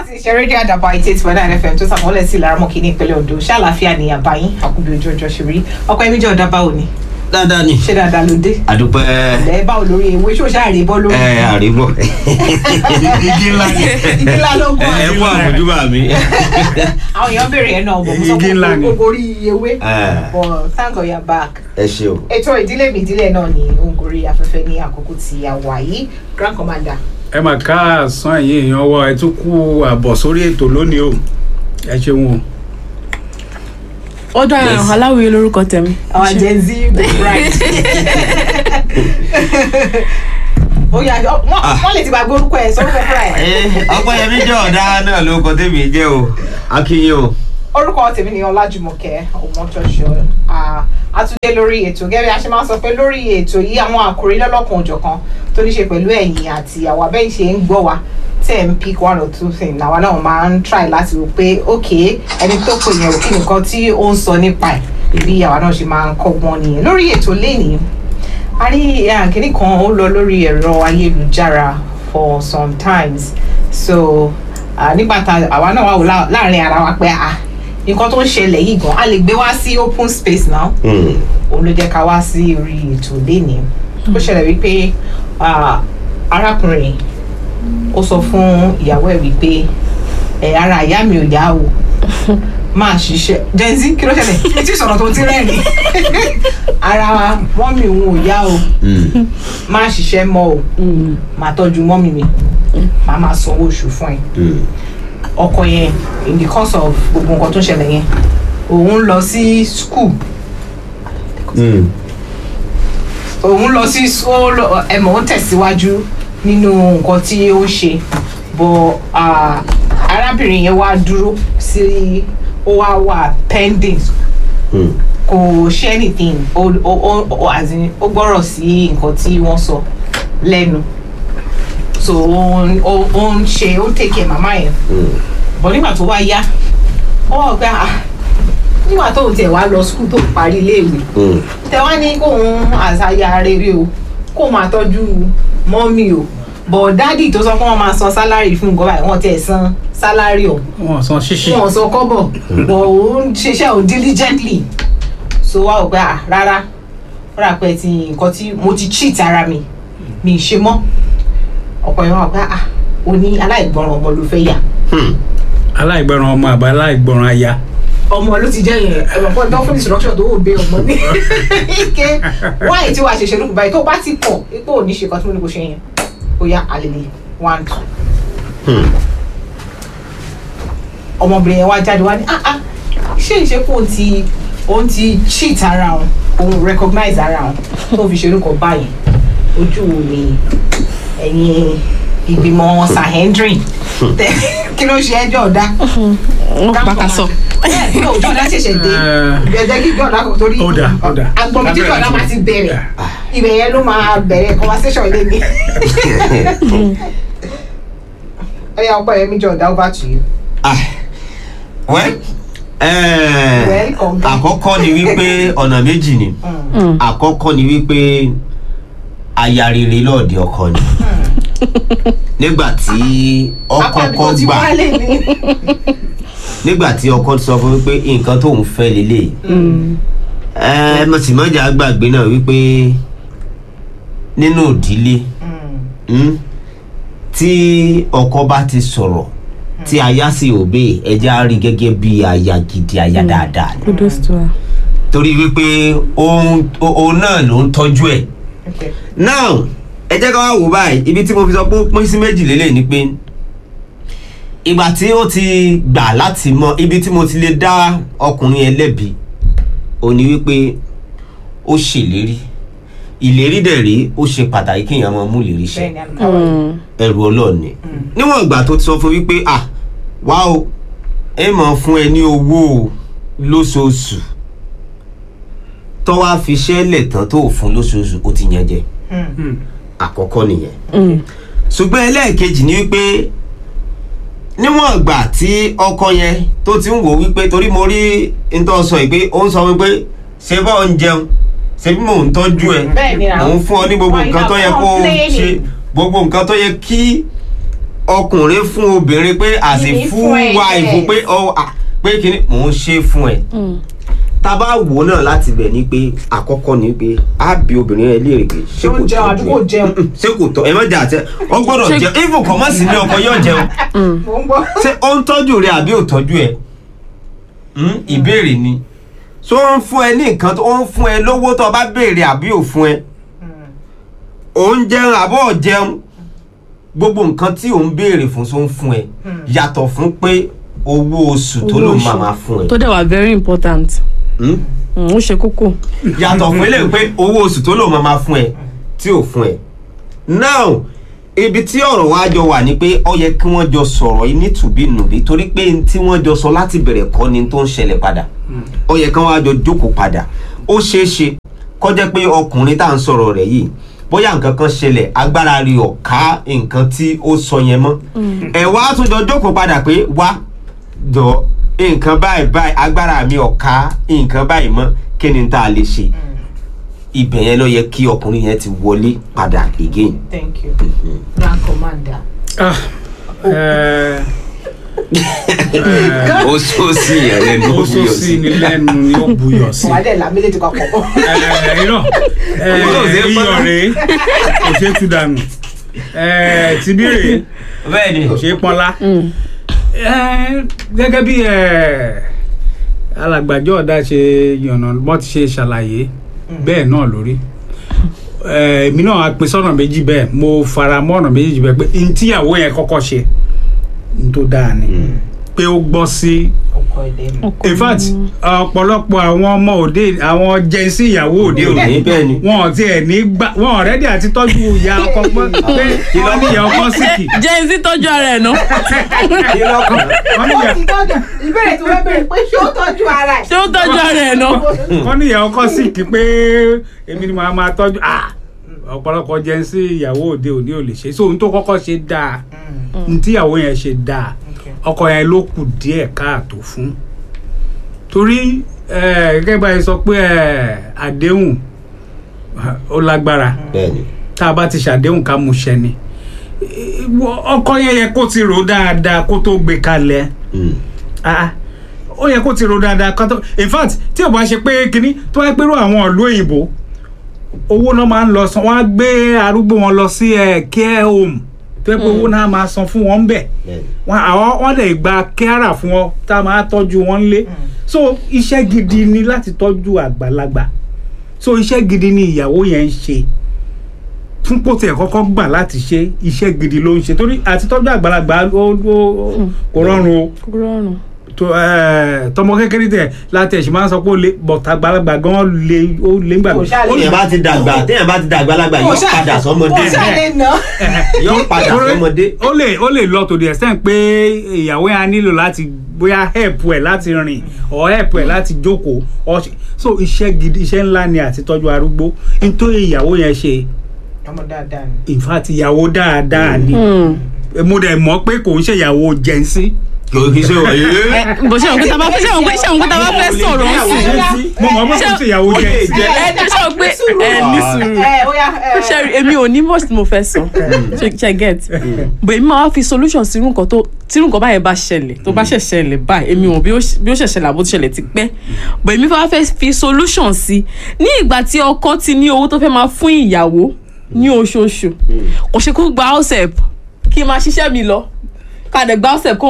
láti ṣe rédíò àdàbà eighty eight point nine fm tó sàmúlẹ̀ sí ìlara mọ́kì ní ìpínlẹ̀ ondo ṣàlàáfíà ní àbáyín àkùbí ojú ọjọ́ ṣe rí ọkọ ẹ̀mí jẹ́ ọ̀dà báwo ni dáadáa ni ṣé dáadáa ló dé àdúpẹ́ ẹ̀ báwo lórí ewé ṣó ṣáà rí bọ́ lórí ẹ àríbọ̀ igi ńlá ni ìdílá ló gún ẹ kú àmójúbà mi. àwọn èèyàn béèrè ẹ̀ náà bọ̀ mo sọ Igi ńlá pé ni. gbogbo orí ewé Eh. but thank God you're back ẹ ṣe o. ètò ìdílé mi ìdílé náà ni òǹkórí afẹ́fẹ́ ní àkókò tí a wà yìí grand commander ẹ mà ká àsán ẹ̀yìn èèyàn wọ ẹ tún kú àbọ̀ sórí ètò lónìí o ẹ ṣeun o. ó dára Yes. aláwìyé lórúkọ tẹ̀mí. our gen z the bride. ó yà jọ wọ́n wọ́n lè ti gbàgbé orúkọ ẹ̀ sórúkọ fúnra ẹ̀. ọpẹ́yẹmí jẹ́ ọ̀dá náà ló kọ tèmi jẹ́ o akínyìn o. orúkọ tèmi ni ọlájùmọ̀kẹ́ ọmọtọ́ṣọ àtúndé lórí ètò gẹ́gẹ́ bí a ṣe máa ń sọ pé lórí ètò yìí àwọn àkòrí lọ́lọ́kan òjọ̀kan tó ní ṣe pẹ̀lú ẹ̀yìn àti àwọn abẹ́yìn ṣe ń gbọ́ wa tẹ̀ ń pick one or two things àwa náà máa ń try láti rò pé ok ẹni tó pè yẹn ò kí nǹkan tí ó ń sọ nípa ẹ̀ bí àwa náà ṣe máa ń kọ́gbọ́n nìyẹn lórí ètò lénìí a rí àkíní kan ó lọ lórí ẹ̀rọ ayélujára for some times so ah, nígbà tá àwa náà wà wò lá- láàrin ara wa pé ah nǹkan tó ń ṣẹlẹ̀ yìí gan a lè gbé wá sí open space now òun ló jẹ́ ká wá sí orí ètò lénìí ó ṣẹlẹ̀ wípé ah, arákùnrin ó sọ fún ìyàwó ẹ̀ wípé ẹ̀ ara ìyá mi ò yá o máa ṣiṣẹ́ jẹ́nzí kí ló ṣẹlẹ̀ etí ìsọ̀rọ̀ tó ti rẹ́ẹ̀ni ara mọ́mì òun ò yá o máa ṣiṣẹ́ mọ́ o máa tọ́jú mọ́mì mi máa máa sanwó oṣù fún ẹ ọkọ yẹn in the course of gbogbo nǹkan tó ṣẹlẹ̀ yẹn òun lọ sí school òun lọ sí ó lọ- ẹmọ ó tẹ̀síwájú nínú nǹkan tí ó ń ṣe bọ̀ ah, arábìnrin yẹn wá dúró sí ó wá wà pending kò ṣe anything ó ó ó ó as in, ó gbọ́rọ̀ sí nǹkan tí wọ́n sọ lẹ́nu so ó ń- ó ó ń ṣe ó ń take care màmá yẹn bọ̀ nígbà tó wá yá ó wà pé ah nígbà tó tiẹ̀ wá lọ skul tó parí iléèwé tẹ wá ní kóun àṣàyà rere o kó máa tọ́jú mọ́mì o bọ̀ dádì tó sọ pé wọ́n máa san sálárì fún nǹkan báyìí wọ́n tẹ̀ san sálárì ọ̀ wọn san ṣíṣì wọn sọ kọ́bọ̀ bọ̀ òun ṣiṣẹ́ òun diligently so wá ò pé à rárá ó rà pé ti nǹkan tí mo ti cheat ara mi mi ì ṣe mọ́ ọ̀pọ̀ yẹn wà pé à o ní aláìgbọràn ọmọ ló fẹ́ yà aláìgbọràn ọmọ àbá aláìgbọràn aya ọmọ ló ti jẹ́ yẹn ẹ̀rọ fún ẹ̀dọ́ fún instruction tó wò bẹ ọmọ ní ike wáyé tí wàá ṣe ṣerú báyìí tó bá ti kọ̀ ipò ò ní ṣe kan tí mo ní kò ṣe yẹn ó yá àlèlè one two ọmọbìnrin yẹn wá jáde wá ní ah ah ṣé ìṣe kó o ti òun ti cheat ara òun òun recognize ara òun tó fi ṣerú kan báyìí ojú wo ni ẹ̀yin ìgbìmọ̀ sahendrin kí ló ṣe ẹjọ́ ọ̀dá wọn pàkàsọ. bẹ́ẹ̀ ní òjò ọ̀dá ṣẹ̀ṣẹ̀ dé ìbẹ̀jẹ̀ kí jọ̀dá kò torí Ó dà, ó dà. agbọ̀nmi tí jọ̀dá máa ti bẹ̀rẹ̀ ibẹ̀ yẹn ló máa bẹ̀rẹ̀ conversation ilé mi. ẹyà ọkọ yẹn mi jọ̀dá over to you. wẹ́ Welcome. àkọ́kọ́ ni wípé ọ̀nà méjì ni àkọ́kọ́ ni wípé aya rere lọ́ọ̀dẹ ọkọ ni nígbà tí ọkọ Apá mi kọ́ tó ti gbà wálé ni. nígbà tí ọkọ sọ fún wípé nǹkan tóun fẹ́ lélẹ̀ ẹ mo sì mọ́jà gbàgbé náà wípé nínú ìdílé mm, tí ọkọ bá ti sọ̀rọ̀ tí aya sì òbí ẹja á rí gẹ́gẹ́ bí aya gidi aya dáadáa ni kudos to her. torí wípé òun òun náà ló ń tọ́jú ẹ̀ Okay. now ẹ jẹ́ ká wá wò báyìí ibi tí mo fi sọ pé ó pín sí méjì lélẹ̀ ni pé ìgbà tí ó ti gbà láti mọ ibi tí mo ti lè dá ọkùnrin ẹlẹ́bi ò ní wípé ó ṣèlérí ìlérí dẹ̀ rí ó ṣe pàtàkì kéèyàn máa mú ìlérí ṣẹ bẹ́ẹ̀ ni àmì káwọn. ẹrù ọlọ́ọ̀ni níwọ̀n ìgbà tó ti sọ fún wípé à wá o ẹ máa fún ẹ ní owó o lóṣooṣù tó wá fi ṣẹ́lẹ̀ tán tó ò fún lóṣooṣù ó ti yẹn jẹ àkọ́kọ́ nìyẹn ṣùgbọ́n ẹlẹ́ẹ̀kejì ni wípé níwọ̀n ìgbà tí ọkọ yẹn tó ti ń wò wípé torí mo rí ntọ́ sọ yìí pé ó ń sọ wípé ṣé bá ń jẹun ṣé bí mò ń tọ́jú ẹ Bẹ́ẹ̀ ni mò ń fún ọ ní gbogbo Why nǹkan not tó yẹ kó o complaining? ṣe gbogbo nǹkan tó yẹ kí ọkùnrin fún obìnrin pé as a Ìní full fún ẹ, wife yes. pé ọ à, pé kí ni mò ń ṣe fún ẹ tá a bá wò ó náà láti bẹ̀ ni pé àkọ́kọ́ ni pé á bí obìnrin yẹn léèrè pé ṣé Ṣé ó kò jẹun àbí kò tọ́jú ẹ jẹun? ṣé kò tọ́ ẹ má jà àtẹ ọ gbọ́dọ̀ Ṣé- jẹun even kọ́ mọ́ sí ilé ọkọ yóò jẹun mò ń gbọ́. ṣé ó ń tọ́jú rẹ àbí ò tọ́jú ẹ Hmm, ìbéèrè ni ṣó ń fún ẹ ní nǹkan tó ń fún ẹ lówó tó o bá béèrè àbí ò fún ẹ ò ń jẹun àbọ̀ ò jẹun gbogbo nǹkan tí ò ń béèrè fún ṣó ń fún ẹ yàtọ̀ fún pé owó oṣù tó Owó ló oṣù. máa máa fún ẹ tó dẹ̀ wà very important Hmm? Mm, ó ṣe kókó yàtọ̀ fún eléyìí pé owó oṣù tó lò máa máa fún ẹ tí ò fún ẹ. now ibi tí ọ̀rọ̀ wa jọ wà ni pé ó yẹ kí wọ́n jọ sọ̀rọ̀ yìí nítùbínùbí torí pé n tí wọ́n jọ sọ láti bẹ̀rẹ̀ kọ́ ni tó ń ṣẹlẹ̀ padà ó yẹ kí wọ́n á jọ jókòó padà ó ṣeé ṣe kó jẹ́ pé ọkùnrin tá à ń sọ̀rọ̀ rẹ̀ yìí bóyá nǹkan kan ṣẹlẹ̀ agbára rí ọ̀ká nǹkan tí ó sọ yẹn mọ́ ẹ̀ wá tún jọ jókòó padà pé wá jọ nǹkan báyìí báyìí agbára mi ọ̀ka nǹkan báyìí mọ́ kí ni tá a lè ṣe ibẹ̀ yẹn ló yẹ kí ọkùnrin yẹn ti wọlé padà again. thank you grand commander. Ah, eh, ó sọ sí yẹn lẹ́nu ó sọ sí ni lẹ́nu ni ó buyọ̀ sí. wà á dẹ̀ la méjèèjì papọ̀. Eh, irọ́ eh, Owó ò ṣe é iyọ̀ pọ́n. rèé kò ṣe é tú dànù Eh, tibí rèé bẹ́ẹ̀ ni kò ṣe é pọ́nlá. Eh, gẹ́gẹ́ bí eh, alàgbàjọ́ ọ̀dà ṣe yànnà bọ́ ti ṣe ṣàlàyé bẹ́ẹ̀ náà lórí Eh, èmi náà á pín sọ́nà méjì bẹ́ẹ̀ mo fara mọ́ ọ̀nà méjì bẹ́ẹ̀ pé n tíyàwó yẹn kọ́kọ́ ṣe n tó dáa ni pé ó gbọ́ sí ọkọ ilé mi. in fact ọ̀pọ̀lọpọ̀ àwọn ọmọ òde àwọn jẹ́nsí ìyàwó òde òní òní bẹ́ẹ̀ ni wọn ò tiẹ̀ ní gbà wọn ọ̀rẹ́dì àti tọ́jú ìyá ọkọ pé pé wọ́n ní ìyá ọkọ síkì jẹ́ ẹ sí tọ́jú ara ẹ̀ ná kí lọ́kàn wọ́n ní ó ìyá ti tọ́jú ìbéèrè tí wọ́n béèrè pé ṣé ó tọ́jú ara ẹ̀. ṣé ó tọ́jú ara ẹ̀ ná wọ́n ní ìyá ọkọ síkì pé èmi ni màá máa tọ́jú ah ọ̀pọ̀lọpọ̀ jẹ́nsí ìyàwó òde òní ò lè ṣe so ohun tó kọ́kọ́ ṣe dáa ní tíyàwó yẹn ṣe dáa ọkọ yẹn ló kù díẹ̀ káàtó fún torí eh, gẹ́gẹ́ báyìí sọ pé eh, àdéhùn ó lágbára bẹ́ẹ̀ ni tá a bá ti ṣàdéhùn ká mú ṣẹ ni Eh, wọ- ọkọ yẹn yẹ kó ti rò dáadáa kó tó gbé kalẹ̀ Hmm. Ah, ó yẹ kó ti rò dáadáa kó tó in fact tí ò bá ṣe pé kínní tó wáá pérò àwọn ìlú òyìnbó owó náà máa ń lọ san wọn á gbé arúgbó wọn lọ sí ẹ care home tó yẹ pé owó náà máa san fún wọn bẹ́ẹ̀ bẹ́ẹ̀ ni wọn àwọn wọn lè gba kẹ́rà fún ọ tá a máa tọ́jú wọn lé so iṣẹ́ gidi ni láti tọ́jú àgbàlagbà so iṣẹ́ gidi ni ìyàwó yẹn ń ṣe fún pòtì ẹ̀ kọ́kọ́ gbà láti ṣe iṣẹ́ gidi ló ń ṣe torí àti tọ́jú àgbàlagbà ó ó kò rọrùn o kó rọrùn tó ẹ tọmọ kékeré tẹ láti ẹ̀sìn máa ń sọ pé ó lè bọ̀tà àgbàlagbà gan lè ó lè ń gbàgbé Kò ṣáà lè- téèyàn bá ti dàgbà téèyàn bá ti dàgbà lágbà Kò yóò ṣáà- padà sọmọdé kò ṣáà lè nà. yóò padà Torí sọmọdé ó lè ó lè lọ to the extent pé ìyàwó yẹn á nílò láti bóyá help ẹ láti rìn or help ẹ láti jókòó or ṣe- so iṣẹ́ gidi iṣẹ́ ńlá ni àti tọ́jú arúgbó nítorí ìyàwó yẹn ṣe ọmọ dáadáa ni. in fact ìyàwó dáadáa ni mo dẹ̀ mọ̀ pé kò ń ṣe ìyàwó jẹ́nsí. kò kí ṣe wọ̀ yé bó ṣe òun pé tàbá fẹ́ ṣe òun pé ṣe òun pé tàbá fẹ́ sọ̀rọ̀ ń sìn mo mọ̀ pé kò ń ṣe ìyàwó jẹ́nsí. ẹ ṣe òun pé ẹ ní sùúrù ẹ ó yá ẹ. ṣe rí èmi ò ní much tí mo fẹ́ sọ ṣe ṣe get but èmi máa wá fi solution sí irú nǹkan tó tí irú nǹkan báyẹn bá ṣẹlẹ̀ tó bá ṣẹ̀ ṣẹlẹ̀ báyìí èmi ò bí ó ṣe- bí ó ṣẹ̀ ṣẹlẹ̀ àbó ti ṣẹlẹ̀ ti pẹ́ but èmi fẹ́ wá fẹ́ fi solution sí ní ìgbà tí ọkọ ti ní owó tó fẹ́ máa fún ìyàwó ní oṣooṣù kò ṣe kó gba house help kí n máa ṣiṣẹ́ mi lọ ká dẹ̀ gba house help kó